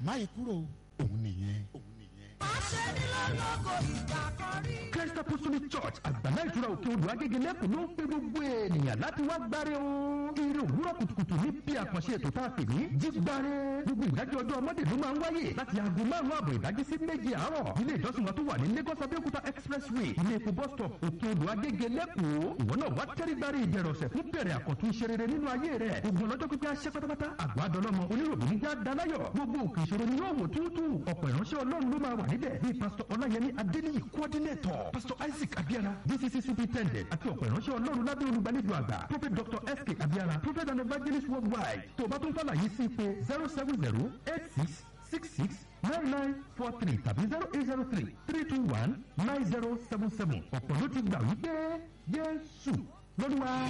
máyì kúrò òun nìyẹn òun nìyẹn. Christ Apostolic Church àgbàlá ìtura òkè odò agége lẹ́kùn ló ń pe gbogbo ènìyàn láti wá gbáre o. Eré òwúrọ̀ kùtùkùtù ní bí àkànṣe ètò tá a pè ní jígbáre. Gbogbo ìdájọ́ ọjọ́ ọmọdé ló máa ń wáyé láti aago márùn-ún àbọ̀ ìdájí sí méje àárọ̀. Ilé ìjọsìn wa tó wà ní Lagos Abẹ́òkúta Expressway ilé epo bus stop òkè odò agége lẹ́kùn. Ìwọ náà wá tẹ́rí gbáre ìbẹ̀rẹ̀ ọ̀sẹ̀ fún bẹ̀rẹ̀ àkọ́tún iṣẹ́ rere nínú ayé rẹ̀. Gbogbo ọlọ́jọ́ pípẹ́ aṣẹ́ pátápátá àgbà dọlọ́mọ oníròbí ní já dalayọ̀. Gbogbo òkè ìṣòro ni yóò wò túútú. Ọ̀pọ̀ ìránṣẹ́ Ọlọ́run ló máa wà níbẹ̀ bíi pásítọ̀ Ọláyẹmí Adéníyì coordinator pásítọ̀ Isaac Abiara DCC superintendent àti ọ̀pọ̀ ìránṣẹ́ Ọlọ́run lábẹ́ olùgbàlejò àgbà prophet Dr. S.K. Abiara prophet and evangelist worldwide tó o bá tún fàlàyé sí pé zero seven zero eight six six six nine nine four three tàbí zero eight zero three three two one nine zero seven seven ọ̀pọ̀ ló ti gbà wípé Jésù lọ́dún wa.